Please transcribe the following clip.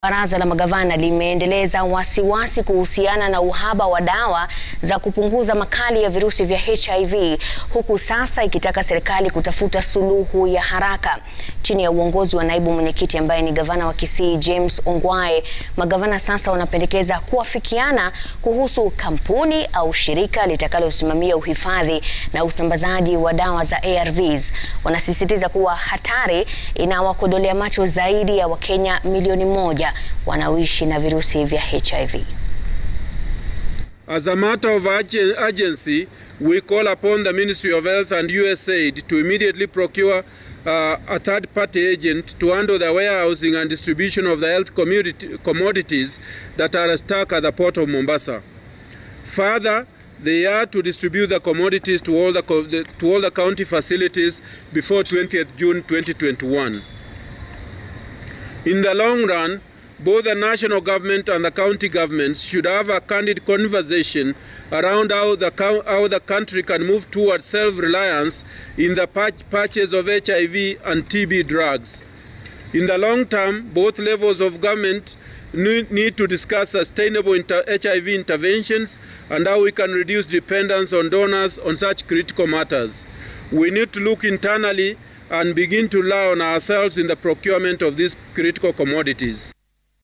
Baraza la magavana limeendeleza wasiwasi kuhusiana na uhaba wa dawa za kupunguza makali ya virusi vya HIV huku sasa ikitaka serikali kutafuta suluhu ya haraka. Chini ya uongozi wa naibu mwenyekiti ambaye ni gavana wa Kisii James Ongwae, magavana sasa wanapendekeza kuafikiana kuhusu kampuni au shirika litakalosimamia uhifadhi na usambazaji wa dawa za ARVs. Wanasisitiza kuwa hatari inawakodolea macho zaidi ya Wakenya milioni moja wanaoishi na virusi vya HIV. As a matter of urgency, we call upon the Ministry of Health and USAID to immediately procure uh, a third-party agent to handle the warehousing and distribution of the health commodities that are stuck at the port of Mombasa. Further, they are to distribute the commodities to all the, to all the county facilities before 20th June 2021. In the long run, both the national government and the county governments should have a candid conversation around how the, how the country can move towards self-reliance in the purchase of HIV and TB drugs. In the long term, both levels of government need to discuss sustainable inter HIV interventions and how we can reduce dependence on donors on such critical matters. We need to look internally and begin to rely on ourselves in the procurement of these critical commodities.